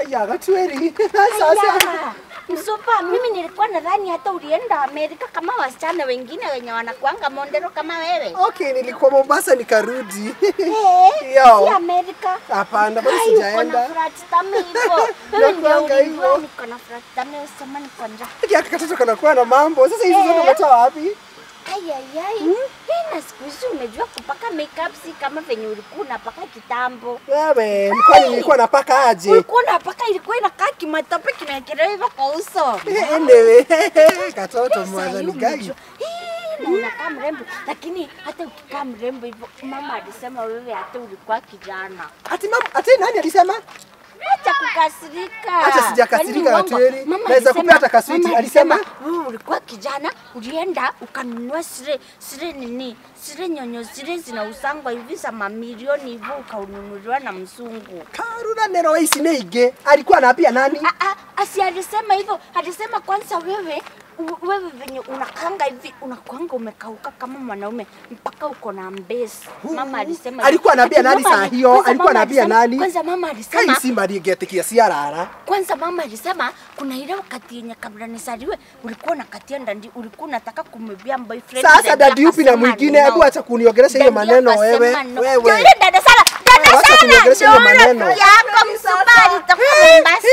Aya, Gatweri. Sasa. Aya, Msupa, mimi nilikuwa nadhani hata ulienda Amerika kama wasichana wengine wenye wanakuanga mondero kama wewe. Okay, nilikuwa Mombasa nikarudi. Eh, Yo. si Amerika. Hapana, bado Ai, uko na sijaenda. flat tummy hivyo. Wewe ndio Nakuanga ulijua hivyo. niko na flat tummy, usema niko njaa. Hiki haka katoto kanakuwa na mambo. Sasa hizi zote Eh. umetoa wapi? Ai, ai, ai. Hii na siku hizi umejua kupaka makeup si kama venye ulikuwa unapaka kitambo. Wewe, kwani nilikuwa napaka aje? Ulikuwa unapaka ilikuwa inakaa kimatope kimewekelewa hivyo kwa uso. Anyway, katoto Sasa mwana hii ni gani? umejua. Hii, na unakaa mrembo, lakini hata ukikaa mrembo hivyo, mama alisema wewe hata ulikuwa kijana. Ati mama, ati nani alisema? Acha kukasirika. Hata sijakasirika, Yaani uongo. Watweri. Mama Naweza alisema- kupea hata kaswiti. mama Alisema? wewe ulikuwa kijana, ulienda ukanunua sile sile nini sile nyonyo zile zinausangwa hivi za mamilioni hivyo ukaununuliwa na mzungu. Karura nero wa ici nĩ ingĩ. Alikuwa anaambia nani? Ah, ah, asi alisema hivyo, alisema kwanza wewe u- wewe venye unakanga hivi unakwanga umekauka kama mwanaume mpaka uko na mbesi. Mama alisema hivyo. Alikuwa anaambia Ati nani mama saa ali- hiyo? kwanza Alikuwa mama anaambia alisema- nani? Kwanza mama Kai alisema simba ndingĩtĩkia ciarara. kwanza mama alisema kuna ile wakati yenye kabla nisaliwe ulikuwa unakatia ndandi, ulikuwa unataka kumwibia boyfriend. Sasa daddy dadi yupi na akasema mwingine? no. Hebu acha kuniongelesha hiyo Daddy maneno akasema wewe. no. Ndio Wewe. ile dada Sara, dada Wacha Sara, kuniongelesha hiyo ndio ile maneno. yako msubari toka Mombasa.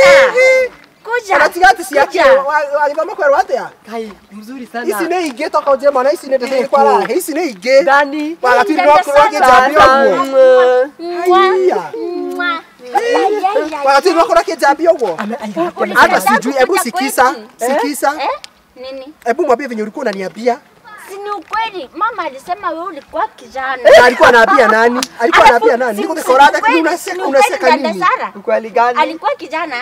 Kuja. Anatigati ciake kuja. agithoma kwerwo atia? Kai, mzuri Ici sana. nĩ ingĩ toka ũnjĩre mwana ici nĩ ndĩrĩ Iriku. kwara. Ici nĩ ingĩ. Ndani. Wagatiri Dada no Sara. kĩjambia ũguo. Mwa. Haiya. Mwa. Ai, ai, ai, Wagatiri no ai. kũrĩa kĩjambia ũguo. Ulisema Hata tangu sijui, hebu kuja sikisa, kwetu. sikisa. Eh? Nini? Hebu mwambie venye ulikuwa unaniambia. Si ni ukweli. Mama alisema wewe ulikuwa kijana. Na alikuwa anaambia nani? Alikuwa Alafu, anaambia nani? si- Niko si dekorada ukweli, lakini si unaseka ukweli unaseka dada nini? Sara? Ukweli gani? Alikuwa kijana?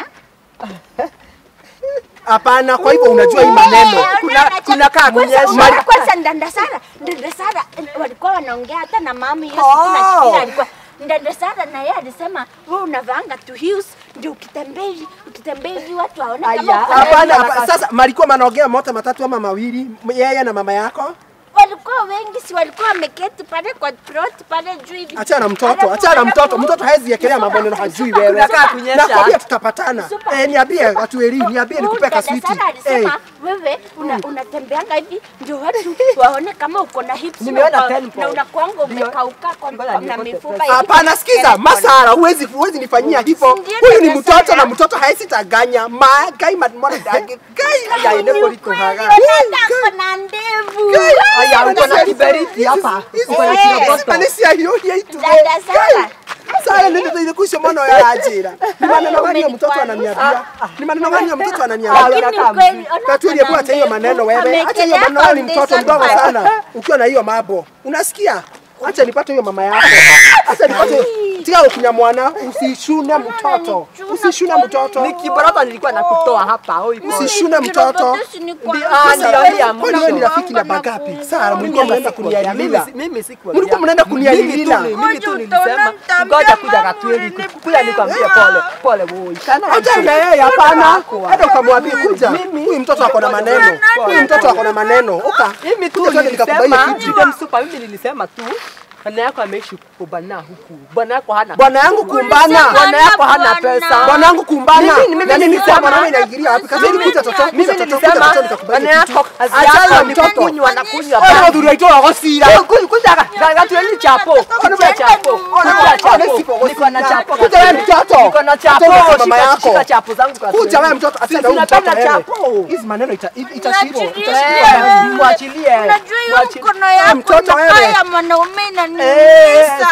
Hapana, kwa hivyo unajua hii maneno. Eh, Kuna- unaona, kuna kaa kwanza- kunyesha. unaona Kwanza dada Sara, dada Sara eh, walikuwa wanaongea hata na mama hiyo siku Oh. nasikia alikuwa dada Sara na yeye alisema wewe unavaanga tu heels ndio ukitembea hivi ukitembea hivi watu waone kama Aya. uko na Hapana, Anaenda hapa- na sasa malikuwa manaongea mote matatu ama mawili, yeye na mama yako. walikuwa wengi, si walikuwa wameketi pale kwa plot pale juu hivi. Achana na mtoto, Alafu- achana na mtoto. alafu- Mtoto hawezi ekelea maneno hajui wewe. Kunakaa kunyesha. Nakwambia tutapatana. Super. Eh, niambie watu eri, niambie Huyu nikupe dada kaswiti. Sara alisema wewe una, unatembeanga hivi ndio watu waone kama uko na hips Nimeona na uko- tempo. na unakuanga Ndio. umekauka kwa Ngoja na nipate mifupa pesa. hivi. Hapana, sikiza, Masara, huwezi huwezi nifanyia hivyo. Ndio Huyu ni dada mtoto Sara. na mtoto haezi taganya. Ma gai mwana dage. Gai. Aya, ine kuliko haga. Dada ako na ndevu. Aya, uko na kiberiti hapa. Uko na Eh. kiroboto. Manesi ayo yetu. Dada Sara. Sara ndio ndio kusho mwana ya ajira. Ni maneno gani ya mtoto Umenikuwa- ananiambia? Ni maneno gani ya mtoto Ah, ananiambia? Lakini unakaa ukweli, mzuri. ona Katuli, ako hebu na acha hiyo ndevu, maneno wewe. Acha hiyo amekelea maneno, wewe ni mtoto foundation mdogo pale. sana. Ukiwa na hiyo mambo. Unasikia? Acha nipate hiyo mama yako. Acha nipate. Tia ukunya mwana, usishune mtoto. Usishune mtoto. Ni kiborota nilikuwa nakutoa hapa. Oi, pole. Usishune mtoto. Kiroboto si ni kwa- Ndi- ah, ndio hii ya Kwani wewe ni mwisho. rafiki na bagapi? Sara, mlikuwa mnaenda kunialila. Mimi si- mimi sikuwa. Mlikuwa mnaenda kunialila. Mimi tu- Mimi tu nilisema ngoja kuja Katweli kuja nikwambie pole pole woi. Kana Acha na yeye hapana. Hata ukamwambia kuja. Huyu mtoto ako na maneno. Huyu mtoto ako na maneno. Uka. Mimi tu Kuja twende nikakubaie nilisema kitu. Freedom Super, mimi nilisema tu bwana yako ameishi kubana huku. Bwana yako hana Bwana yangu kumbana. Bwana yako hana Bwana. pesa. Bwana yangu kumbana. Mimi- mimi Na mimi nilisema- kwa mwanaume inaingilia wapi? Kazi ni kuta toto. Mimi kuta toto, nilisema kuta toto, nikakubalie bwana kitu. yako kazi Achana yako na ni mtoto. kukunywa na kunywa Ona bana. udhuru aitoa gosira. Kuja kuja Katweli chapo. Kuja chapo. Ona Kuja ona chapo. sipo Niko na chapo. Kuja wewe mtoto. Niko na chapo. Kuja wewe mama Shika- yako. Shika chapo zangu Katweli. Kuja wewe mtoto. Achana na huyu Tunapenda mtoto wewe. chapo. Hizi maneno ita- itashikwa. Unachilia. Itashikwa. Eh, Mwachilie. Unajua hiyo Mwachilie. mkono yako mtoto wewe. inakaa ya mwanaume Eh, inaniumiza.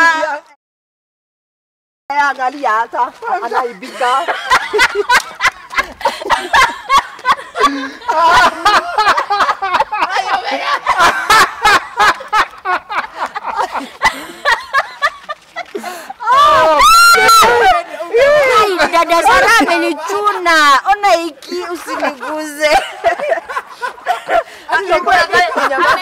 Eh, angalia hata anaibika. Ai, Dada Sara amenichuna. Ona hiki usiniguze. Angekuwa angalia- nyamaza